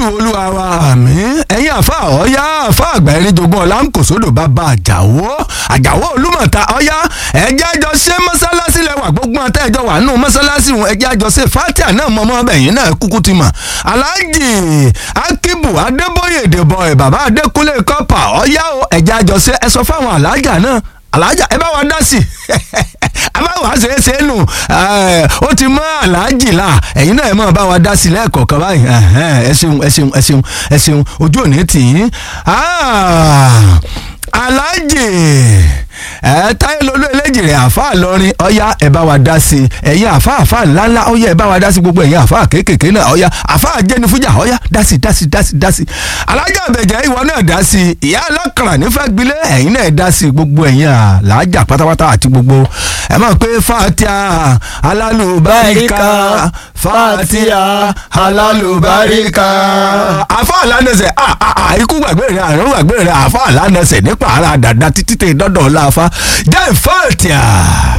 jésù olúwa wa àmín ẹ̀yin àfa ọ̀yá àfa àgbà ẹni jogún ọ̀la ń kò sódò bàbá àjàwó àjàwó olúmọ̀ta ọ̀yá ẹ̀jẹ̀ àjọ ṣe mọ́sálásí lẹ́wà gbogbo àtẹ́ ẹ̀jọ̀ wà nù mọ́sálásí wọn ẹ̀jẹ̀ àjọ ṣe fatia náà mọ́mọ́ ẹ̀yìn náà kúkú ti mọ̀ aláàjì akíbù adébóyè dèbọ̀ ẹ̀ bàbá adékúnlé kọ́pà ọ̀yá o ẹ̀jẹ̀ àjọ ṣe ẹ sọ fáwọn alájà náà alájà ẹ bá wa dá sí abáwá ṣe é ṣe é nù ó ti mọ aláàjì là ẹ̀yin náà ẹ máa bá wa dá sí lẹ́ẹ̀kọ̀ọ̀kan báyìí ẹ ṣeun ẹ ṣeun ẹ ṣeun ẹ ṣeun ojú òní tì í aláàjì ẹ táyé lolú eléjì rẹ àáfàá lọrin ọyá ẹ bá wa dá sí ẹ̀yin àáfàá àáfàá ńláńlá ọyá ẹ bá wa dá sí gbogbo ẹ̀yin àáfàá kéékèèké náà ọyá àáfàá jẹni fújà ọyá dá sí dá sí dá sí dá sí alájà àbẹ̀jẹ̀ ìwọ náà dá sí ìyá alákàrà nífẹ̀ẹ́ gbilé ẹ̀yin náà dá sí gbogbo ẹ̀yin àlàájà pátápátá àti gbogbo ẹ máa pé fatia alálùbáríkà fatia alálùbáríkà àáfàá lánàṣẹ ikú gbàgbé rẹ àrùn gbàgbé rẹ àáfàá lánàṣẹ nípa ara dàda títí tẹ dọdọ ọlá fa jẹ́ fatia.